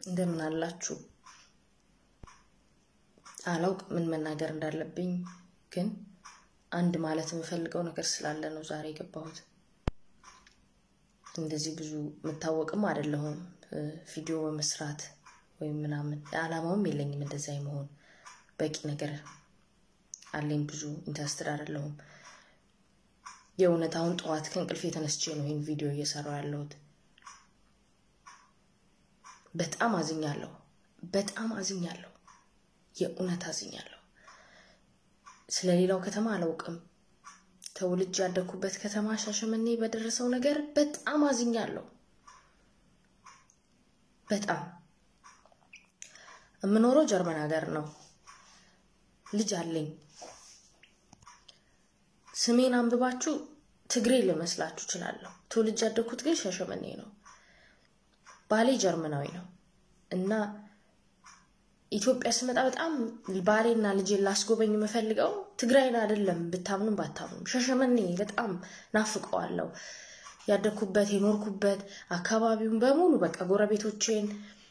እንደምን አላችሁ? አላውቅ ምን መናገር እንዳለብኝ፣ ግን አንድ ማለት የምፈልገው ነገር ስላለ ነው ዛሬ የገባሁት። እንደዚህ ብዙ የምታወቅም አይደለሁም ቪዲዮ በመስራት ወይም ምናምን አላማውም የለኝም እንደዚያ የመሆን በቂ ነገር አለኝ። ብዙ ኢንተረስትድ አይደለሁም። የእውነት አሁን ጠዋት ከእንቅልፍ የተነስቼ ነው ይህን ቪዲዮ እየሰራው ያለሁት። በጣም አዝኛለሁ። በጣም አዝኛለሁ። የእውነት አዝኛለሁ። ስለ ሌላው ከተማ አላውቅም። ተወልጄ ያደግኩበት ከተማ ሻሸመኔ በደረሰው ነገር በጣም አዝኛለሁ። በጣም የምኖረው ጀርመን ሀገር ነው። ልጅ አለኝ። ስሜን አንብባችሁ ትግሬ ልመስላችሁ እችላለሁ። ተወልጄ ያደግኩት ግን ሻሸመኔ ነው። ባሌ ጀርመናዊ ነው እና ኢትዮጵያ ስመጣ በጣም ባሌና ልጄን ላስጎበኝ የምፈልገው ትግራይን አይደለም፣ ብታምኑም ባታምኑም ሻሸመኔ በጣም ናፍቀዋለሁ። ያደግኩበት የኖርኩበት አካባቢውን በሙሉ በቃ ጎረቤቶቼን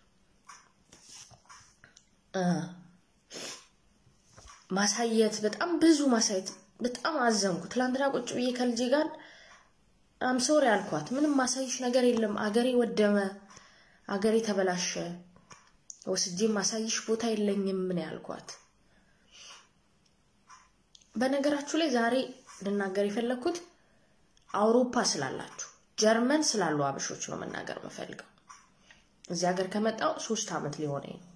ማሳየት በጣም ብዙ ማሳየት በጣም አዘንኩ። ትላንትና ቁጭ ብዬ ከልጄ ጋር አምሶሪ አልኳት። ምንም ማሳይሽ ነገር የለም፣ አገሬ ወደመ፣ አገሬ ተበላሸ፣ ወስጄ ማሳይሽ ቦታ የለኝም። ምን ያልኳት። በነገራችሁ ላይ ዛሬ ልናገር የፈለግኩት አውሮፓ ስላላችሁ ጀርመን ስላሉ አበሾች ነው መናገር የምፈልገው። እዚህ ሀገር ከመጣው ሶስት ዓመት ሊሆነኝ ነው።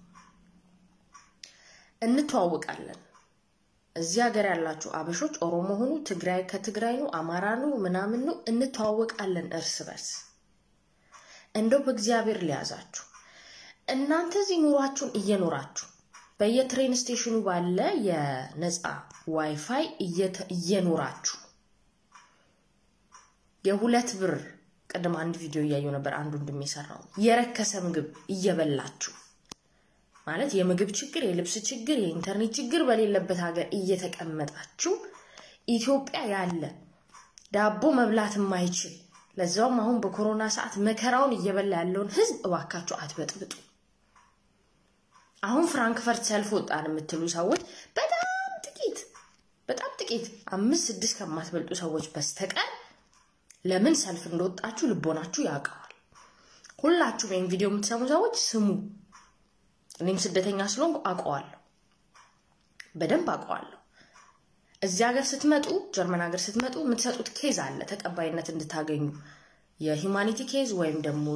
እንተዋውቃለን። እዚህ ሀገር ያላችሁ አበሾች ኦሮሞ ሆኑ፣ ትግራይ ከትግራይ ነው፣ አማራ ነው፣ ምናምን ነው፣ እንተዋወቃለን እርስ በርስ። እንደው በእግዚአብሔር ሊያዛችሁ እናንተ እዚህ ኑሯችሁን እየኖራችሁ በየትሬን ስቴሽኑ ባለ የነፃ ዋይፋይ እየኖራችሁ የሁለት ብር ቅድም አንድ ቪዲዮ እያየው ነበር። አንዱ እንደሚሰራው የረከሰ ምግብ እየበላችሁ ማለት የምግብ ችግር፣ የልብስ ችግር፣ የኢንተርኔት ችግር በሌለበት ሀገር እየተቀመጣችሁ ኢትዮጵያ ያለ ዳቦ መብላት የማይችል ለዛውም አሁን በኮሮና ሰዓት መከራውን እየበላ ያለውን ሕዝብ እባካችሁ አትበጥብጡ። አሁን ፍራንክፈርት ሰልፍ ወጣን የምትሉ ሰዎች በጣም ጥቂት በጣም ጥቂት አምስት ስድስት ከማትበልጡ ሰዎች በስተቀር ለምን ሰልፍ እንደወጣችሁ ልቦናችሁ ያውቀዋል። ሁላችሁም ይህን ቪዲዮ የምትሰሙ ሰዎች ስሙ። እኔም ስደተኛ ስለሆንኩ አውቀዋለሁ፣ በደንብ አውቀዋለሁ። እዚህ ሀገር ስትመጡ፣ ጀርመን ሀገር ስትመጡ የምትሰጡት ኬዝ አለ ተቀባይነት እንድታገኙ የሂውማኒቲ ኬዝ ወይም ደግሞ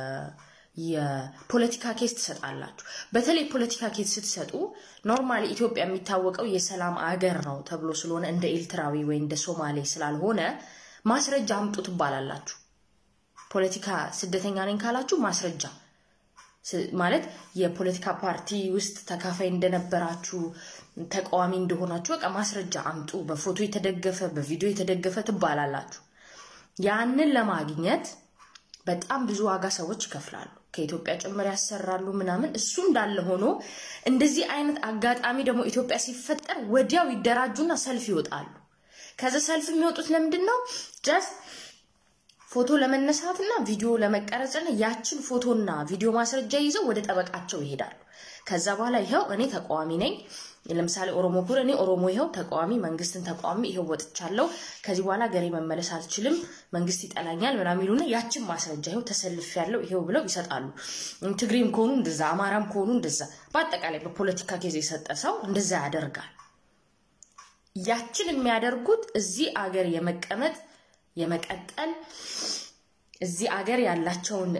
የፖለቲካ ኬዝ ትሰጣላችሁ። በተለይ ፖለቲካ ኬዝ ስትሰጡ ኖርማሊ ኢትዮጵያ የሚታወቀው የሰላም አገር ነው ተብሎ ስለሆነ እንደ ኤርትራዊ ወይ እንደ ሶማሌ ስላልሆነ ማስረጃ አምጡ ትባላላችሁ። ፖለቲካ ስደተኛ ነኝ ካላችሁ ማስረጃ ማለት የፖለቲካ ፓርቲ ውስጥ ተካፋይ እንደነበራችሁ ተቃዋሚ እንደሆናችሁ በቃ ማስረጃ አምጡ፣ በፎቶ የተደገፈ በቪዲዮ የተደገፈ ትባላላችሁ። ያንን ለማግኘት በጣም ብዙ ዋጋ ሰዎች ይከፍላሉ። ከኢትዮጵያ ጭምር ያሰራሉ ምናምን። እሱ እንዳለ ሆኖ እንደዚህ አይነት አጋጣሚ ደግሞ ኢትዮጵያ ሲፈጠር ወዲያው ይደራጁና ሰልፍ ይወጣሉ። ከዛ ሰልፍ የሚወጡት ለምንድን ነው? ጀስት ፎቶ ለመነሳትና ቪዲዮ ለመቀረጽና ያችን ፎቶና ቪዲዮ ማስረጃ ይዘው ወደ ጠበቃቸው ይሄዳሉ። ከዛ በኋላ ይኸው እኔ ተቃዋሚ ነኝ፣ ለምሳሌ ኦሮሞ ኩር እኔ ኦሮሞ ይኸው ተቃዋሚ መንግስትን ተቃዋሚ ይኸው ወጥቻለሁ፣ ከዚህ በኋላ ገሬ መመለስ አልችልም፣ መንግስት ይጠላኛል ምናምን ይሉና ያችን ማስረጃ ይኸው ተሰልፍ ያለው ይኸው ብለው ይሰጣሉ። ትግሬም ከሆኑ እንደዛ፣ አማራም ከሆኑ እንደዛ፣ በአጠቃላይ በፖለቲካ ጊዜ የሰጠ ሰው እንደዛ ያደርጋል። ያችን የሚያደርጉት እዚህ አገር የመቀመጥ የመቀጠል እዚህ አገር ያላቸውን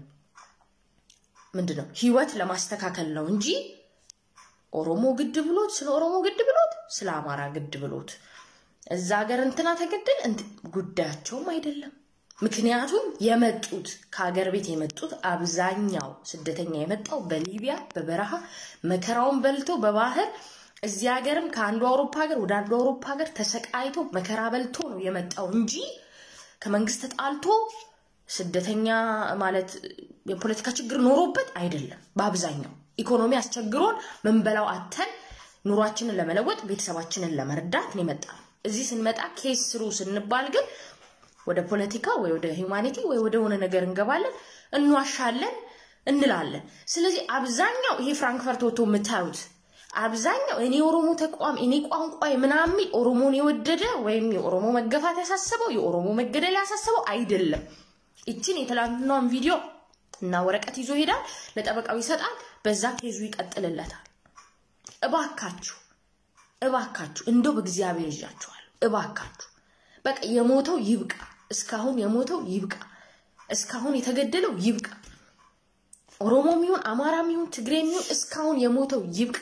ምንድን ነው ህይወት ለማስተካከል ነው እንጂ ኦሮሞ ግድ ብሎት ስለ ኦሮሞ ግድ ብሎት ስለ አማራ ግድ ብሎት እዛ ሀገር እንትና ተገደል ጉዳያቸውም አይደለም። ምክንያቱም የመጡት ከሀገር ቤት የመጡት አብዛኛው ስደተኛ የመጣው በሊቢያ በበረሃ መከራውን በልቶ በባህር እዚህ ሀገርም ከአንዱ አውሮፓ ሀገር ወደ አንዱ አውሮፓ ሀገር ተሰቃይቶ መከራ በልቶ ነው የመጣው እንጂ ከመንግስት ተጣልቶ ስደተኛ ማለት የፖለቲካ ችግር ኖሮበት አይደለም። በአብዛኛው ኢኮኖሚ አስቸግሮን ምንበላው አተን ኑሯችንን ለመለወጥ ቤተሰባችንን ለመርዳት ነው የመጣ ነው። እዚህ ስንመጣ ኬስ ስሩ ስንባል ግን ወደ ፖለቲካ ወይ ወደ ሂውማኒቲ ወይ ወደ ሆነ ነገር እንገባለን፣ እንዋሻለን፣ እንላለን። ስለዚህ አብዛኛው ይሄ ፍራንክፈርት ወጥቶ የምታዩት አብዛኛው እኔ ኦሮሞ ተቋም እኔ ቋንቋ ምናምን ኦሮሞን የወደደ ወይም የኦሮሞ መገፋት ያሳሰበው የኦሮሞ መገደል ያሳሰበው አይደለም። ይችን የትላንትናውን ቪዲዮ እና ወረቀት ይዞ ይሄዳል፣ ለጠበቃው ይሰጣል፣ በዛ ኬዙ ይቀጥልለታል። እባካችሁ እባካችሁ እንደው በእግዚአብሔር ይዣችኋል። እባካችሁ በቃ የሞተው ይብቃ፣ እስካሁን የሞተው ይብቃ፣ እስካሁን የተገደለው ይብቃ። ኦሮሞም ይሁን አማራም ይሁን ትግሬም ይሁን እስካሁን የሞተው ይብቃ።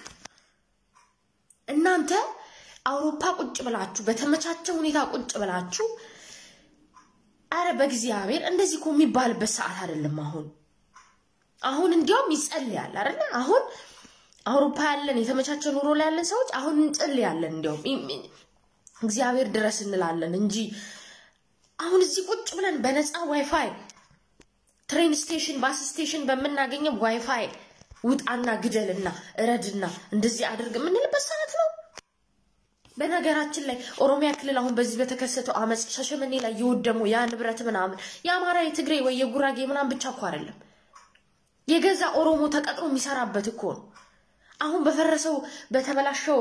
እናንተ አውሮፓ ቁጭ ብላችሁ በተመቻቸ ሁኔታ ቁጭ ብላችሁ አረ በእግዚአብሔር እንደዚህ እኮ የሚባልበት ሰዓት አይደለም። አሁን አሁን እንዲያውም ይጸልያል አይደለ? አሁን አውሮፓ ያለን የተመቻቸ ኑሮ ላይ ያለን ሰዎች አሁን እንጸልያለን፣ እንዲያውም እግዚአብሔር ድረስ እንላለን እንጂ አሁን እዚህ ቁጭ ብለን በነፃ ዋይፋይ ትሬን ስቴሽን፣ ባስ ስቴሽን በምናገኘው ዋይፋይ ውጣና ግደልና እረድና እንደዚህ አድርግ የምንልበት ሰዓት ነው። በነገራችን ላይ ኦሮሚያ ክልል አሁን በዚህ በተከሰተው አመፅ ሻሸመኔ ላይ የወደመው ያ ንብረት ምናምን የአማራ የትግሬ ወይ የጉራጌ ምናምን ብቻ እኮ አይደለም፣ የገዛ ኦሮሞ ተቀጥሮ የሚሰራበት እኮ ነው። አሁን በፈረሰው በተበላሸው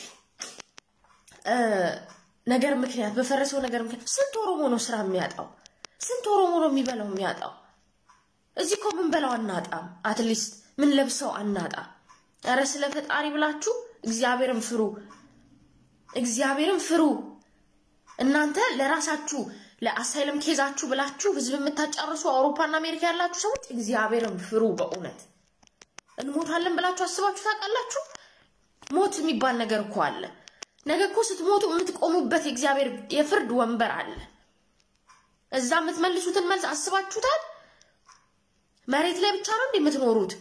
ነገር ምክንያት በፈረሰው ነገር ምክንያት ስንት ኦሮሞ ነው ስራ የሚያጣው? ስንት ኦሮሞ ነው የሚበላው የሚያጣው? እዚህ እኮ ምን በላው አናጣም። አትሊስት ምን ለብሰው አናጣም። ኧረ ስለ ፈጣሪ ብላችሁ እግዚአብሔርን ፍሩ፣ እግዚአብሔርን ፍሩ። እናንተ ለራሳችሁ ለአሳይለም ኬዛችሁ ብላችሁ ህዝብ የምታጫርሱ አውሮፓና አሜሪካ ያላችሁ ሰዎች እግዚአብሔርን ፍሩ። በእውነት እንሞታለን ብላችሁ አስባችሁ ታውቃላችሁ? ሞት የሚባል ነገር እኮ አለ። ነገ እኮ ስትሞቱ የምትቆሙበት የእግዚአብሔር የፍርድ ወንበር አለ። እዛ የምትመልሱትን መልስ አስባችሁታል? መሬት ላይ ብቻ ነው እንዴ የምትኖሩት?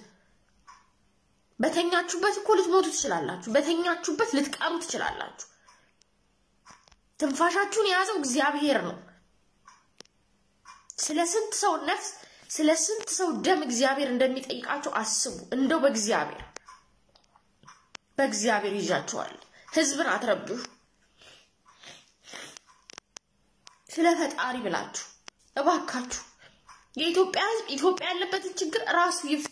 በተኛችሁበት እኮ ልትሞቱ ትችላላችሁ። በተኛችሁበት ልትቀሩ ትችላላችሁ። ትንፋሻችሁን የያዘው እግዚአብሔር ነው። ስለ ስንት ሰው ነፍስ፣ ስለ ስንት ሰው ደም እግዚአብሔር እንደሚጠይቃቸው አስቡ። እንደው በእግዚአብሔር በእግዚአብሔር ይዣቸዋል። ህዝብን አትረብሹ። ስለ ፈጣሪ ብላችሁ እባካችሁ የኢትዮጵያ ህዝብ ኢትዮጵያ ያለበትን ችግር ራሱ ይፍታ፣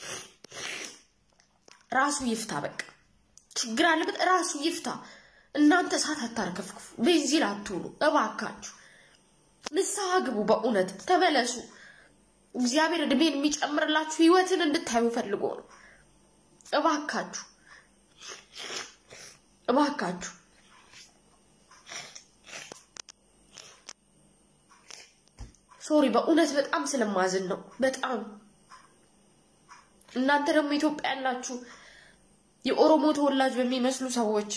ራሱ ይፍታ። በቃ ችግር አለበት ራሱ ይፍታ። እናንተ እሳት አታርከፍክፉ፣ ቤንዚን አትሁኑ። እባካችሁ ንስሐ ግቡ። በእውነት ተመለሱ። እግዚአብሔር እድሜን የሚጨምርላችሁ ህይወትን እንድታዩ ፈልጎ ነው። እባካችሁ እባካችሁ ሶሪ፣ በእውነት በጣም ስለማዝን ነው። በጣም እናንተ ደግሞ ኢትዮጵያ ያላችሁ የኦሮሞ ተወላጅ በሚመስሉ ሰዎች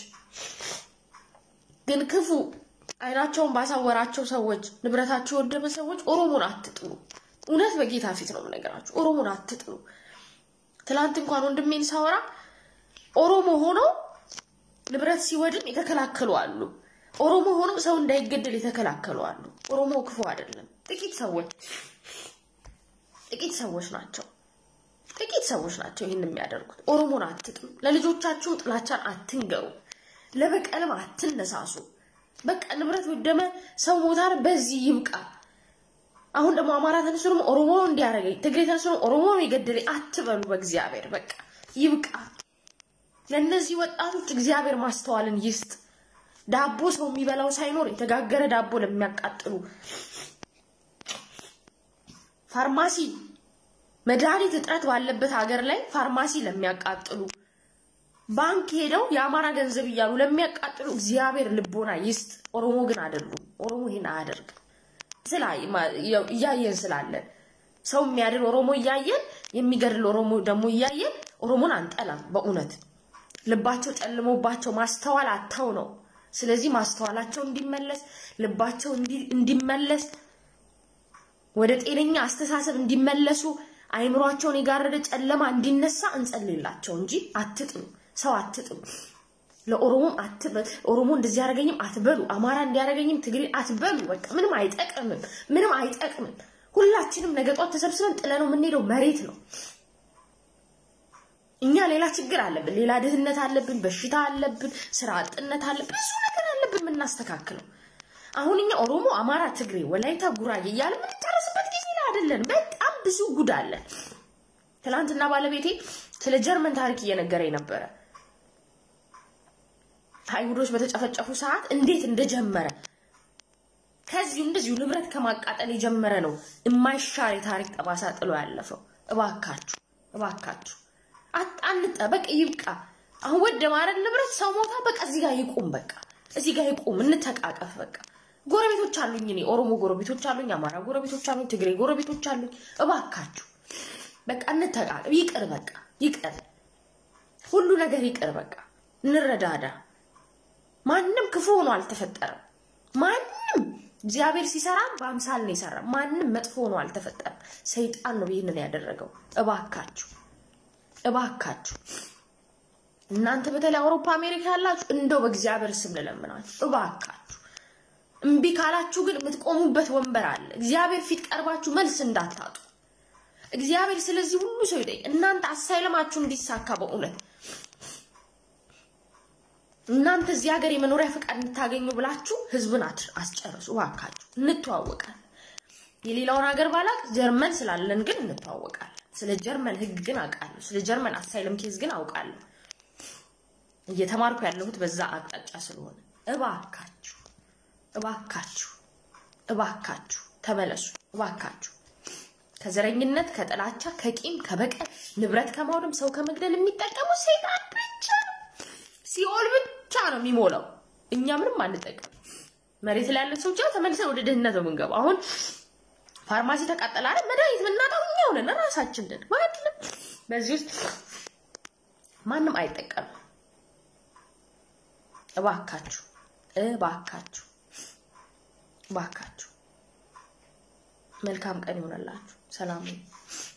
ግን ክፉ አይናቸውን ባሳወራቸው ሰዎች ንብረታቸው የወደመ ሰዎች ኦሮሞን አትጥሉ። እውነት በጌታ ፊት ነው የምነግራችሁ፣ ኦሮሞን አትጥሉ። ትላንት እንኳን ወንድሜን ሳወራ ኦሮሞ ሆኖ ንብረት ሲወድም የተከላከሉ አሉ። ኦሮሞ ሆኖ ሰው እንዳይገደል የተከላከሉ አሉ። ኦሮሞ ክፉ አይደለም። ጥቂት ሰዎች ጥቂት ሰዎች ናቸው ጥቂት ሰዎች ናቸው ይህን የሚያደርጉት። ኦሮሞን አትጥሉ። ለልጆቻችሁ ጥላቻን አትንገሩ። ለበቀልም አትነሳሱ። በቃ ንብረት ወደመ፣ ሰው ሞታር፣ በዚህ ይብቃ። አሁን ደግሞ አማራ ተነስቶ ደግሞ ኦሮሞ እንዲያደርገኝ፣ ትግሬ ተነስቶ ደግሞ ኦሮሞ የገደለኝ አትበሉ። በእግዚአብሔር በቃ ይብቃ። ለእነዚህ ወጣቶች እግዚአብሔር ማስተዋልን ይስጥ። ዳቦ ሰው የሚበላው ሳይኖር የተጋገረ ዳቦ ለሚያቃጥሉ ፋርማሲ መድኃኒት እጥረት ባለበት ሀገር ላይ ፋርማሲ ለሚያቃጥሉ ባንክ ሄደው የአማራ ገንዘብ እያሉ ለሚያቃጥሉ እግዚአብሔር ልቦና ይስጥ። ኦሮሞ ግን አይደሉም። ኦሮሞ ይሄን አያደርግም። እያየን ስላለን ሰው የሚያድን ኦሮሞ እያየን የሚገድል ኦሮሞ ደግሞ እያየን ኦሮሞን አንጠላም። በእውነት ልባቸው ጨልሞባቸው ማስተዋል አተው ነው። ስለዚህ ማስተዋላቸው እንዲመለስ ልባቸው እንዲመለስ ወደ ጤነኛ አስተሳሰብ እንዲመለሱ አይምሯቸውን የጋረደ ጨለማ እንዲነሳ እንጸልላቸው እንጂ አትጥሉ፣ ሰው አትጥሉ። ለኦሮሞም አትበል፣ ኦሮሞ እንደዚህ ያደረገኝም አትበሉ፣ አማራ እንዲያደረገኝም ትግሬ አትበሉ። በቃ ምንም አይጠቅምም፣ ምንም አይጠቅምም። ሁላችንም ነገ ጧት ተሰብስበን ጥለነው የምንሄደው መሬት ነው። እኛ ሌላ ችግር አለብን፣ ሌላ ድህነት አለብን፣ በሽታ አለብን፣ ስራ አጥነት አለብን፣ ብዙ ነገር አለብን የምናስተካክለው። አሁን እኛ ኦሮሞ፣ አማራ፣ ትግሬ፣ ወላይታ፣ ጉራጌ እያለ የምንጨርስበት ጊዜ ላይ አይደለን። በጣም ብዙ ጉድ አለን። ትናንትና ባለቤቴ ስለ ጀርመን ታሪክ እየነገረኝ ነበረ። አይሁዶች በተጨፈጨፉ ሰዓት እንዴት እንደጀመረ ከዚሁ እንደዚሁ ንብረት ከማቃጠል የጀመረ ነው የማይሻር የታሪክ ጠባሳ ጥሎ ያለፈው። እባካችሁ እባካችሁ አንጠ በቃ ይብቃ። አሁን ወደ ማረድ ንብረት ሰው ሞታ በቃ እዚህ ጋር ይቁም። በቃ እዚህ ጋር ይቁም። እንተቃቀፍ። በቃ ጎረቤቶች አሉኝ፣ እኔ ኦሮሞ ጎረቤቶች አሉኝ፣ አማራ ጎረቤቶች አሉኝ፣ ትግሬ ጎረቤቶች አሉኝ። እባካችሁ በቃ እንተቃቀፍ። ይቅር፣ በቃ ይቅር፣ ሁሉ ነገር ይቅር። በቃ እንረዳዳ። ማንም ክፉ ሆኖ አልተፈጠረም። ማንም እግዚአብሔር ሲሰራ በአምሳል ነው የሰራ። ማንም መጥፎ ሆኖ አልተፈጠረም። ሰይጣን ነው ይህንን ያደረገው። እባካችሁ እባካችሁ እናንተ በተለይ አውሮፓ፣ አሜሪካ ያላችሁ እንደው በእግዚአብሔር ስም ልለምናችሁ እባካችሁ እምቢ ካላችሁ ግን የምትቆሙበት ወንበር አለ። እግዚአብሔር ፊት ቀርባችሁ መልስ እንዳታጡ። እግዚአብሔር ስለዚህ ሁሉ ሰው ይጠይቅ። እናንተ አሳይለማችሁ እንዲሳካ በእውነት እናንተ እዚህ ሀገር የመኖሪያ ፈቃድ እንድታገኙ ብላችሁ ህዝብን አስጨርሱ እባካችሁ። እንተዋወቃለን። የሌላውን ሀገር ባላቅ ጀርመን ስላለን ግን እንተዋወቃለን። ስለ ጀርመን ህግ ግን አውቃለሁ። ስለ ጀርመን አሳይለም ኬዝ ግን አውቃለሁ። እየተማርኩ ያለሁት በዛ አቅጣጫ ስለሆነ እባካችሁ እባካችሁ እባካችሁ ተመለሱ። እባካችሁ ከዘረኝነት፣ ከጥላቻ፣ ከቂም፣ ከበቀል፣ ንብረት ከማውደም፣ ሰው ከመግደል የሚጠቀሙ ሰይጣን ብቻ ነው። ሲኦል ብቻ ነው የሚሞላው። እኛ ምንም አንጠቀም። መሬት ላይ ያለን ሰዎች ተመልሰን ወደ ድህነት ነው የምንገባው። አሁን ፋርማሲ ተቃጠለ አይደል? መድኃኒት የምናጣው እኛ ሆነን ራሳችን ነን። ማንም በዚህ ውስጥ ማንም አይጠቀምም። እባካችሁ እባካችሁ እባካችሁ መልካም ቀን ይሆነላችሁ። ሰላም